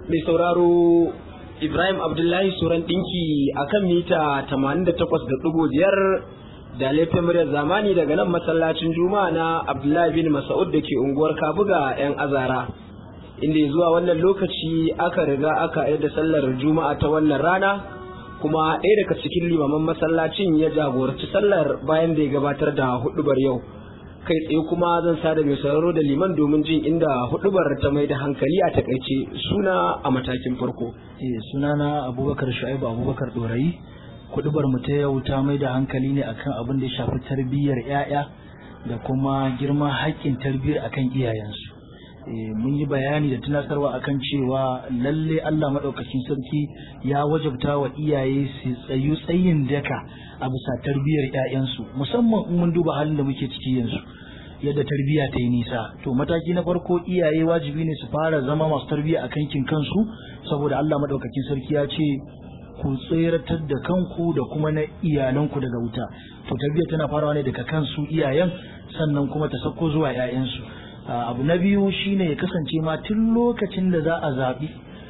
mai sauraro Ibrahim Abdullahi Suran ɗinki a kan mita 88.5 da laifin muryar zamani daga nan masallacin Juma'a na Abdullahi bin Mas'ud da ke unguwar Kabuga 'yan azara. Inda zuwa wannan lokaci aka riga aka yi da sallar Juma'a ta wannan rana kuma ɗaya daga cikin limaman masallacin ya jagoranci sallar bayan da ya gabatar da hudubar yau. kai tsaye kuma zan sada mai sauraro da liman domin jin inda hudubar ta mai da hankali a takaice suna a matakin farko. Eh sunana Abubakar Shu'aibu Abubakar Dorayi hudubar mu ta yau ta mai da hankali ne akan abin da ya shafi tarbiyyar 'ya'ya da kuma girman haƙƙin tarbiyyar akan iyayensu. mun yi bayani da tunatarwa akan cewa lalle Allah maɗaukakin sarki ya wajabta wa iyaye su tsayu tsayin daka a bisa tarbiyyar 'ya'yansu musamman in mun duba halin da muke ciki yanzu yadda tarbiyya ta yi nisa to mataki na farko iyaye wajibi ne su fara zama masu tarbiyya a kankin kansu saboda Allah maɗaukakin sarki ya ce ku tseratar da kanku da kuma na iyalanku daga wuta to tarbiyya tana farawa ne daga kansu iyayen sannan kuma ta sauko zuwa 'ya'yansu abu na biyu shine ya kasance ma tun lokacin da za a zaɓi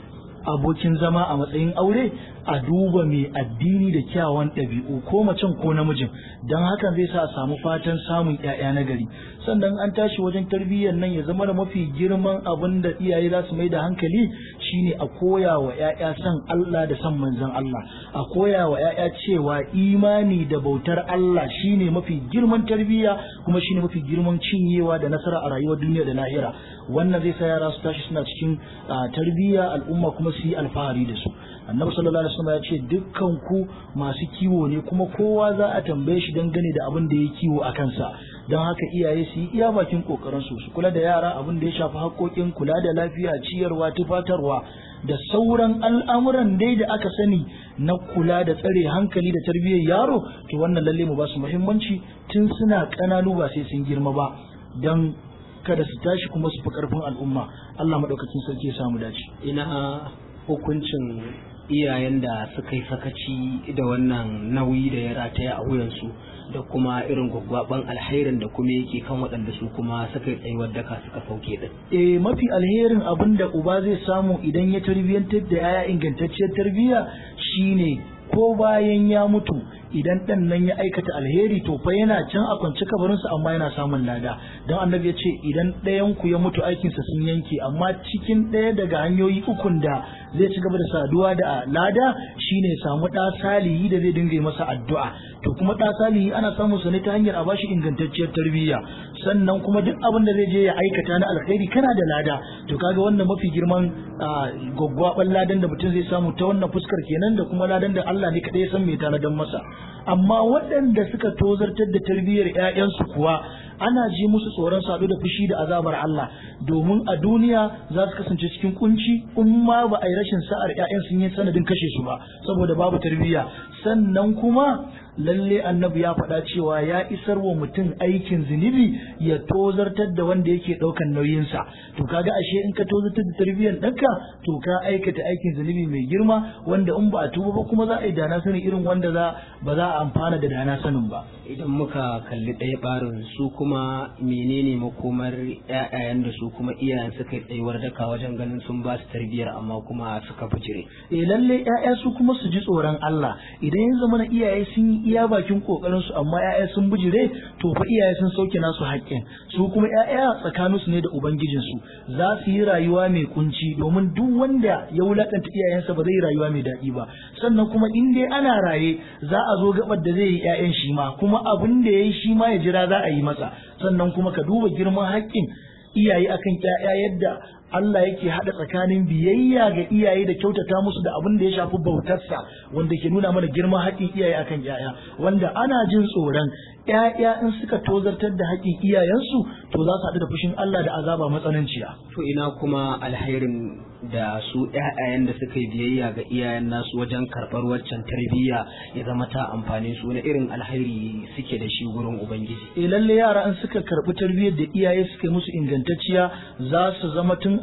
abokin zama a matsayin aure a duba mai addini da kyawawan ɗabi'u ko macen ko namijin don hakan zai sa a samu fatan samun 'ya'ya na gari sannan an tashi wajen tarbiyyar nan ya zama da mafi girman abin da iyaye za su mai da hankali shine a koya wa 'ya'ya san Allah da san manzon Allah a koya wa 'ya'ya cewa imani da bautar Allah shine mafi girman tarbiyya kuma shine mafi girman cinyewa da nasara a rayuwar duniya da lahira wannan zai sa yara su tashi suna cikin tarbiyya al'umma kuma su yi alfahari da su annabi sallallahu alaihi wasallam ya ce dukkan ku masu kiwo ne kuma kowa za a tambaye shi dangane da abin da ya kiwo a kansa don haka iyaye su yi iya bakin kokarin su su kula da yara abin da ya shafi haƙoƙin kula da lafiya ciyarwa tufatarwa da sauran al'amuran dai da aka sani na kula da tsare hankali da tarbiyyar yaro to wannan lalle mu ba su muhimmanci tun suna ƙananu ba sai sun girma ba don kada su tashi kuma su fi ƙarfin al'umma Allah maɗaukacin sarki ya samu dace ina hukuncin iyayen da suka yi sakaci da wannan nauyi da ya rataya a wuyansu da kuma irin gwaggwaban alherin da kuma yake kan waɗanda su kuma suka yi tsayuwar daka suka sauke din. Eh mafi alherin abin da uba zai samu idan ya tarbiyyantar da yaya ingantacciyar tarbiyya shine ko bayan ya mutu idan ɗan nan ya aikata alheri to fa yana can a kwance kabarinsa amma yana samun lada don annabi ya ce idan ɗayan ku ya mutu aikinsa sun yanke amma cikin ɗaya daga hanyoyi ukun da zai ci gaba da saduwa da lada shine samu ɗa salihi da zai dinga masa addu'a to kuma ɗa salihi ana samun sa ne ta hanyar a bashi ingantacciyar tarbiyya sannan kuma duk abin da zai je ya aikata na alkhairi kana da lada to kaga wannan mafi girman gwaggwaban ladan da mutum zai samu ta wannan fuskar kenan da kuma ladan da Allah ne kaɗai ya san mai tanadan masa amma waɗanda suka tozartar da tarbiyyar 'ya'yansu kuwa ana ji musu tsoron sadu da fushi da azabar Allah domin a duniya za su kasance cikin kunci in ma ba a yi rashin sa'ar 'ya'yan sun yi sanadin kashe su ba saboda babu tarbiyya sannan kuma lalle annabi ya faɗa cewa ya isar wa mutum aikin zunubi ya tozartar da wanda yake ɗaukan nauyinsa to kaga ashe in ka tozartar da tarbiyyar ɗanka to ka aikata aikin zunubi mai girma wanda in ba a tuba ba kuma za a yi dana sanin irin wanda za ba za a amfana da dana sanin ba idan muka kalli ɗaya ɓarin su kuma menene makomar ƴaƴayen da su kuma iyayen suka yi tsayuwar daka wajen ganin sun ba su tarbiyyar amma kuma suka bijire eh lalle ƴaƴa su kuma su ji tsoron Allah idan ya zama na iyaye sun yi iya bakin kokarin su amma ƴaƴa sun bijire to fa iyaye sun sauke nasu haƙƙin su kuma ƴaƴa tsakanin su ne da ubangijin su za su yi rayuwa mai kunci domin duk wanda ya wulakanta iyayensa ba zai yi rayuwa mai daɗi ba sannan kuma in dai ana raye za a zo gabar da zai yi ƴaƴan shi ma kuma abin da ya yi shi ma ya jira za a yi masa sannan kuma ka duba girman haƙƙin iyaye akan ƴaƴa yadda Allah yake haɗa tsakanin biyayya ga iyaye da kyautata musu da abin da ya shafi bautarsa wanda ke nuna mana girman haƙƙin iyaye akan ƴaƴa wanda ana jin tsoron ƴaƴa in suka tozartar da haƙƙin iyayensu to za su haɗu da fushin Allah da azaba matsananciya to ina kuma alherin da su ƴaƴayen da suka yi biyayya ga iyayen nasu wajen karɓar waccan tarbiyya ya zama ta amfani su na irin alheri suke da shi gurin ubangiji eh lalle yara in suka karɓi tarbiyyar da iyaye suka yi musu ingantacciya za su zama tun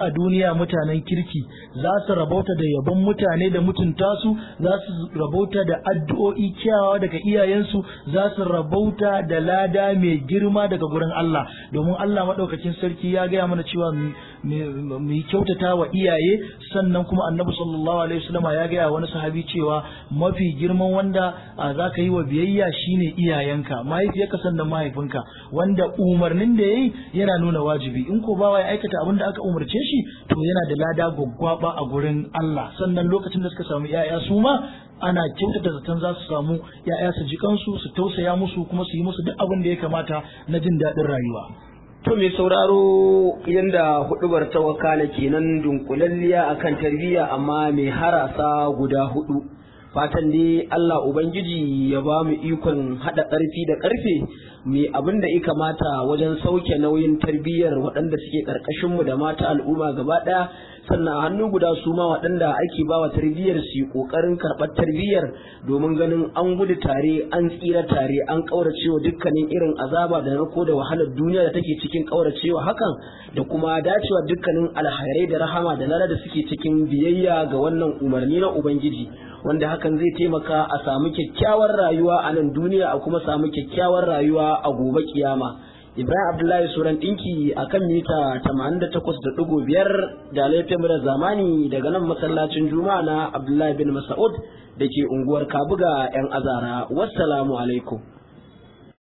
a duniya mutanen kirki za su rabauta da yabon mutane da mutunta su za su rabauta da addu'o'i kyawawa daga iyayensu za su rabauta da lada mai girma daga gurin Allah domin Allah maɗaukakin sarki ya gaya mana cewa mu yi kyautata wa iyaye sannan kuma annabi sallallahu alaihi wasallama ya gaya wani sahabi cewa mafi girman wanda za ka yi wa biyayya shine iyayenka mahaifiyarka sannan mahaifinka wanda umarnin da yayi yana nuna wajibi in ko bawa ya aikata abin da aka umarce shi to yana da lada gwaggwaba a gurin Allah sannan lokacin da suka samu yaya su ma ana kyautata zaton za su samu ya'ya su ji kansu su tausaya musu kuma su yi musu duk abin da ya kamata na jin daɗin rayuwa To mai sauraro yadda hudubar ta wakala kenan dunkulalliya akan tarbiyya amma mai harasa guda hudu. Fatan dai Allah Ubangiji ya ba mu ikon haɗa ƙarfi da ƙarfe mai abin da ya kamata wajen sauke nauyin tarbiyyar waɗanda suke ƙarƙashinmu da mata al'umma gaba ɗaya sannan a hannu guda su ma waɗanda ake bawa tarbiyyar su yi ƙoƙarin karɓar tarbiyyar domin ganin an gudu tare an tsira tare an ƙauracewa dukkanin irin azaba da narko da wahalar duniya da take cikin ƙauracewa hakan da kuma dacewa dukkanin alhairai da rahama da lada da suke cikin biyayya ga wannan umarni na ubangiji wanda hakan zai taimaka a samu kyakkyawar rayuwa a nan duniya a kuma samu kyakkyawar rayuwa a gobe kiyama Ibrahim Abdullahi Suran ɗinki a kan mita 88.5 da laifin zamani daga nan masallacin Juma'a na Abdullahi bin Mas'ud da ke unguwar Kabuga 'yan azara. Wassalamu alaikum.